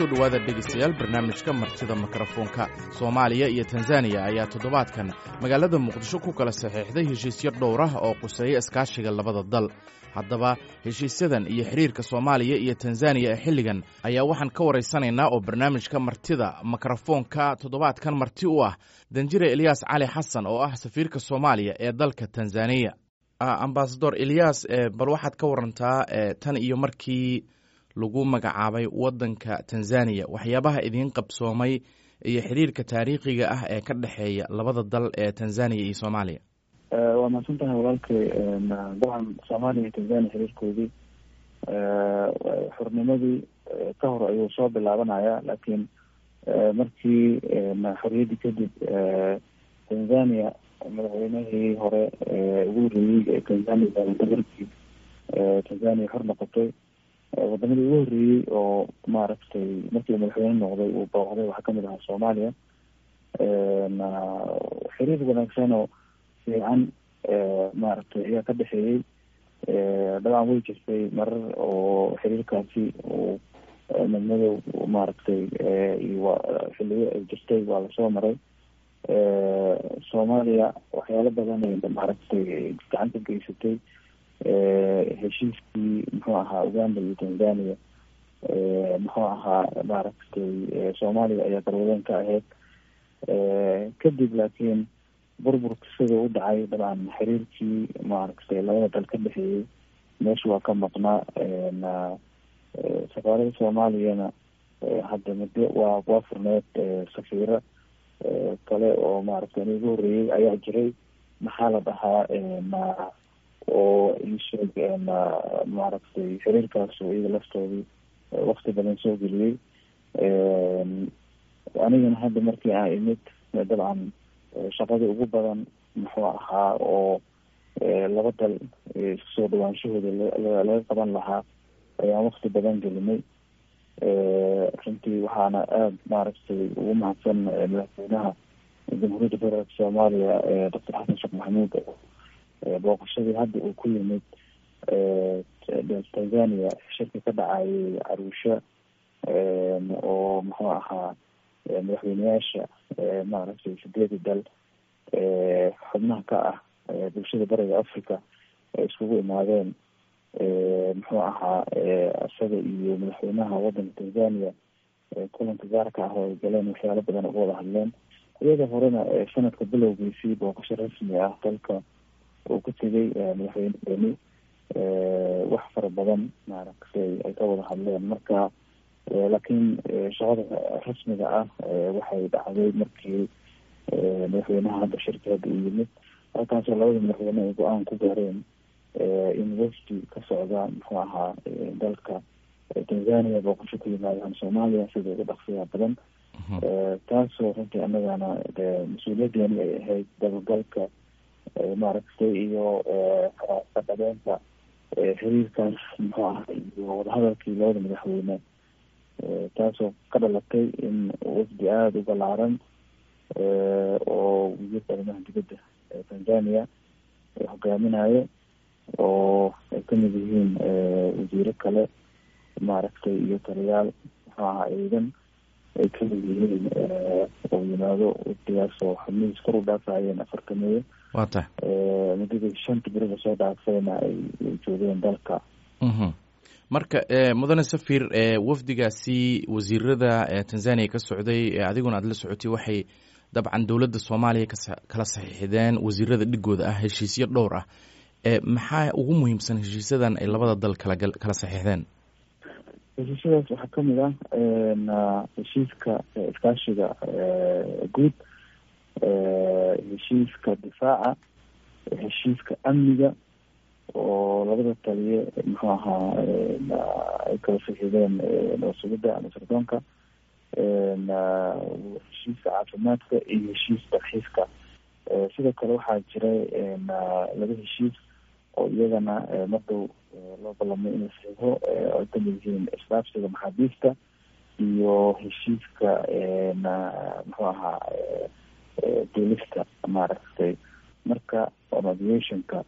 kusoo dhowaada dhegaystayaal barnaamijka martida mikrofoonka soomaaliya iyo tanzaniya ayaa toddobaadkan magaalada muqdisho ku kala saxiixday heshiisyo dhowr ah oo quseeya iskaashiga labada dal haddaba heshiisyadan iyo xidhiirka soomaaliya iyo tanzaniya ee xilligan ayaa waxaan ka waraysanaynaa oo barnaamijka martida mikrofoonka toddobaadkan marti u ah danjire elyaas cali xasan oo ah safiirka soomaaliya ee dalka tanzaniya ambasador elyaas bal waxaad ka warantaa tan iyo markii lagu magacaabay waddanka tanzaniya waxyaabaha idiin qabsoomay iyo xiriirka taariikhiga ah ee ka dhexeeya labada dal ee tanzaniya iyo soomaaliya waa mahadsan tahay walaalkay dabcan soomaaliya iyo tanzania xiriirkoodii xornimadii ka hor ayuu soo bilaabanaya laakiin markii xorriyaddii kadib tanzania madaxweynihii hore ugu horreeyey ee tanzania markii tanzania xor noqotay wadamadii ugu horreeyey oo maaragtay markii uu madaxweyne noqday uu booqday waxaa kamid ahaa soomaaliya xiriir wanaagsan oo fiican maaragtay ayaa ka dhexeeyey dabcan way jirtay marar oo xiriirkaasi uu midmadow maaragtay iyo xiliyo ay jirtay waa lasoo maray soomaaliya waxyaalo badan ay maaragtay gacan ka geysatay heshiiskii muxuu ahaa uganda iyo tanzania muxuu ahaa maaragtay soomaaliya ayaa garwadeen ka ahayd kadib laakiin burburka sida u dhacay dabcan xiriirkii maaragtay labada dal ka dhexeeyey meesha waa ka maqnaa safaarada soomaaliyana hadda muddo waa waa furneed safiiro kale oo maaragtay igu horreeyey ayaa jiray maxaa la dhahaa oo isheeg maaragtay xiriirkaas iyaga laftoodii wakti badan soo geliyey anigana hadda markii aan imid dabcan shaqadii ugu badan muxuu ahaa oo laba dal isku soo dhawaanshahooda laga qaban lahaa ayaan wakti badan gelinay runtii waxaana aada maaragtay ugu mahadsan madaxweynaha jamhuuriyadda federaalka soomaaliya doctor xasan sheekh maxamuud booqashadii hadda uu ku yimid tanzania shirka ka dhacayay caruusha oo muxuu ahaa madaxweyneyaasha maaragtay sideedi dal xubnaha ka ah bulshada bariga africa ay iskugu imaadeen muxuu ahaa isaga iyo madaxweynaha waddanka tanzania kulanka gaarka ah oo ay galeen waxyaalo badan uga wada hadleen iyada horena sanadka bilowgiisii booqasho rasmi ah dalka uu ku tegay madaxweyneeni wax fara badan maaragtay ay ka wada hadleen marka laakiin shaqada rasmiga ah waxay dhacday markii madaxweynaha hadda shirka hadda u yimid halkaasoo labada madaxweyne ay go-aan ku gaareen in wafdi ka socda muxuu ahaa dalka tanzania booqasho ku yimaadaan soomaaliya sida ugu dhaqsiyaa badan taasoo runtii annagana mas-uuliyadeeni ay ahayd dabagalka maaragtay iyo kadhabeynta xiriirkaas muxuu ahaa iyo wadahadalkii labada madaxweyne taasoo ka dhalatay in wafdi aada u balaaran oo wasiirka arrimaha dibadda tanzania hogaaminayo oo ay kamid yihiin wasiiro kale maaragtay iyo taliyaal muxuu ahaa ciidan ay kamid yihiin oo yimaado wafdigaas oo xubnihiis kor u dhaafayeen afartameeyo wa tahay muddadii shanta beri lasoo dhaafayna ay joogeen dalka marka mudane safir wafdigaasi wasiirada tanzania ka socday adiguna aada la socotay waxay dabcan dowladda soomaaliya kala saxiixdeen wasiirada dhigooda ah heshiisyo dhowr ah maxaa ugu muhiimsan heshiisyadan ay labada dal kala kala saxiixdeen heshiisyadaas waxaa kamid ah heshiiska iskaashiga guud heshiiska difaaca heshiiska amniga oo labada taliye muxuu ahaa ay kala saxiideen nabasugidda ama sirdoonka heshiiska caafimaadka iyo heshiis dalxiiska sidoo kale waxaa jiray laba heshiis oo iyagana mardow loo ballamay in la saxiixo ay kamid yihiin isdhaafsiga maxaabiista iyo heshiiska muxuu ahaa duulista maaragtay marka aviationka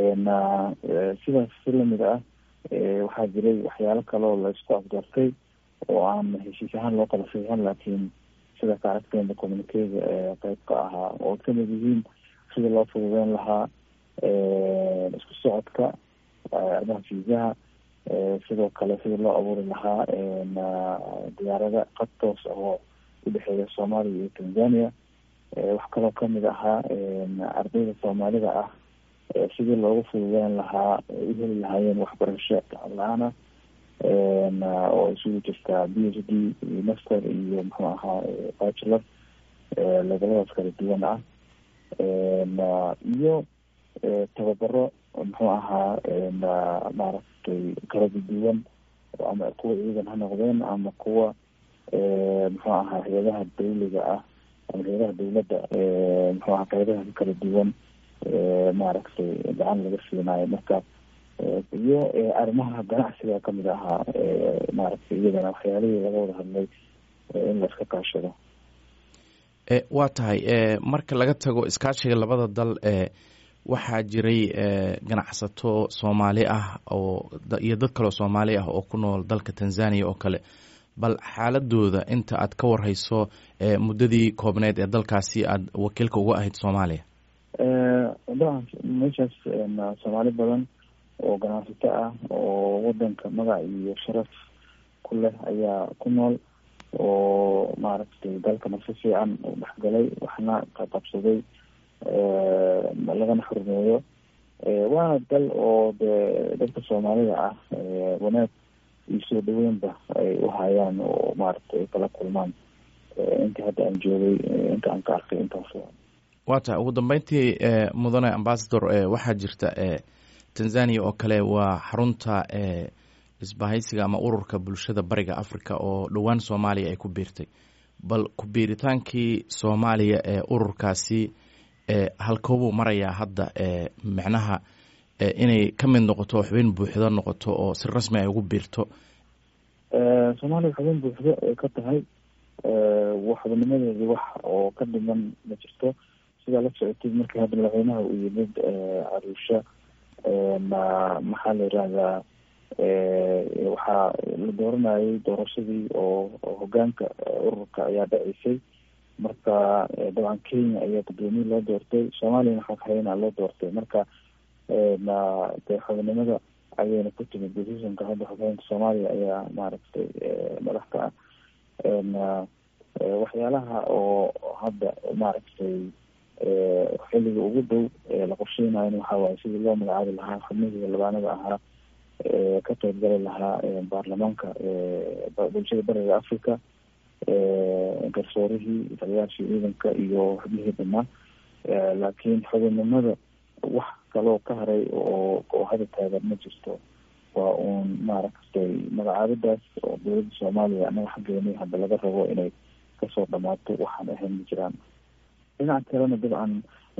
sidaas si lamid ah waxaa jiray waxyaalo kale oo la isku afgartay oo aan heshiis ahaan loo kala saxiixan laakiin sida ka aragteena communikega qeyb ka ahaa oo kamid yihiin sida loo fududeyn lahaa isku socodka arrimaha fiisaha sidoo kale sida loo abuuri lahaa diyaarada qad toos oo udhexeeya soomaaliya iyo tanzania wax kaloo kamid ahaa ardayda soomaalida ah sidii loogu fududeyn lahaa u heli lahaayeen waxbarasho lacag la-aan ah oo isugu jirtaa b h d iyo master iyo muxuu ahaa bachelor leveladaas kala duwan ah iyo tababaro muxuu ahaa maaragtay kala duwan ama kuwa ciidan ha noqdeen ama kuwa muxuu ahaa hay-adaha dawliga ah ama hay-adaha dawladda muxuu ahaa qeybaha kala duwan maaragtay gacan laga siinayo marka iyo arrimaha ganacsiga kamid ahaa maaragtay iyadana waxyaalihii laga wada hadlay in la iska kaashado waa tahay marka laga tago iskaashiga labada dal waxaa jiray ganacsato soomaali ah oo iyo dad kaleo soomaali ah oo ku nool dalka tanzania oo kale bal xaaladooda inta aad ka warhayso muddadii koobneed ee dalkaasi aada wakiilka uga ahayd soomaaliya dabcan meeshaas soomaali badan oo ganacsato ah oo wadanka magac iyo sharaf ku leh ayaa ku nool oo maaragtay dalkana si fiican u dhexgalay waxna qabsaday lagana xurmeeyo waana dal oo de dadka soomaalida ah wanaag iyo soo dhaweynba ay u hayaan oo maaragtay ay kala kulmaan intii hadda aan joogay inta aan ka arkay intaas waa tahay ugu dambeyntii mudane ambasador waxaa jirta tanzania oo kale waa xarunta isbahaysiga ama ururka bulshada bariga africa oo dhowaan soomaaliya ay ku biirtay bal ku biiritaankii soomaaliya ee ururkaasi halkoobuu marayaa hadda micnaha inay ka mid noqoto xubin buuxdo noqoto oo si rasmi ay ugu biirto soomaaliya xubin buuxdo ay ka tahay xubinimadeedii wax oo ka dhiman ma jirto sidaa la socotid markii hadda madaxweynaha uu yimid caruusha maxaa la yirahdaa waxaa la dooranayay doorashadii oo hogaanka ururka ayaa dhaceysay marka dabcan kenya ayaa gudoomiye loo doortay soomaaliyana xogxayna loo doortay marka de xubinimada ayayna ku timid decisionka hadda xoghaynta soomaaliya ayaa maaragtay madax ka ah waxyaalaha oo hadda maaragtay xilliga ugu dhow la qorsheynayo waxa waaye sidii loo magacaabi lahaa xubnihii labaanada ahaa ka qeybgali lahaa baarlamaanka bulshada bariga africa garsoorihii taliyaashii ciidanka iyo xubnihii dhanaa laakiin xubinnimada wax kaloo ka haray oo oo hada taagan ma jirto waa uun maaragtay magacaabidaas oo dowladda soomaaliya anaga xaggeeni hadda laga rabo inay kasoo dhamaato waxaan ahayn ma jiraan dhinaca kalena dabcan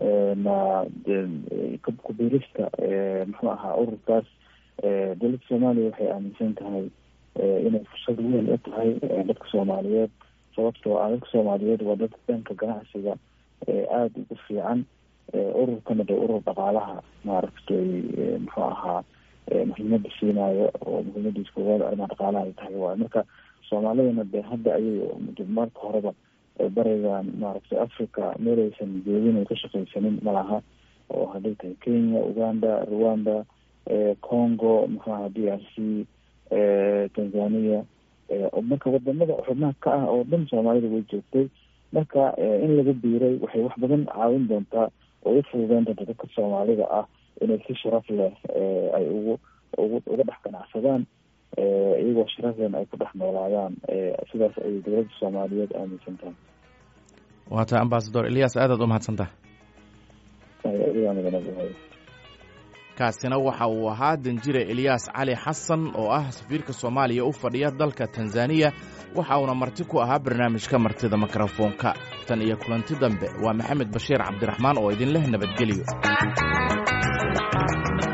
kubiirista muxuu ahaa ururkaas dowladda soomaaliya waxay aaminsan tahay inay fursad weyn u tahay dadka soomaaliyeed sababtoo ah dadka soomaaliyeed waa dad dhanka ganacsiga aada ugu fiican ururkana de urur dhaqaalaha maaragtay muxuu ahaa muhiimada siinayo oo muhiimadiis koowaad arrimaha dhaqaalaha ay tahay waayo marka soomaalidana de hadda ayay marka horeba barigan maaragtay africa meelaysan joogin ay ka shaqaysanin malaha oo hadday tahay kenya uganda rwanda congo muxuu aha d r c tanzania marka wadamada xubnaha ka ah oo dhan soomaalida way joogtay marka in laga biiray waxay wax badan caawin doontaa oo u fududeyn doonta dadka soomaalida ah inay si sharaf leh ay ugu ugu uga dhex ganacsadaan iyagoo sharaflen ay ku dhex noolaadaan sidaas ayay dowladda soomaaliyeed aaminsan tahay waa tahay ambasador elias aadaad umahadsantaha kaasina waxa uu ahaa danjire eliyas cali xasan oo ah safiirka soomaaliya u fadhiya dalka tanzaniya waxa uuna marti ku ahaa barnaamijka martida mikrofoonka tan iyo kulanti dambe waa maxamed bashiir cabdiraxmaan oo idin leh nabadgelyo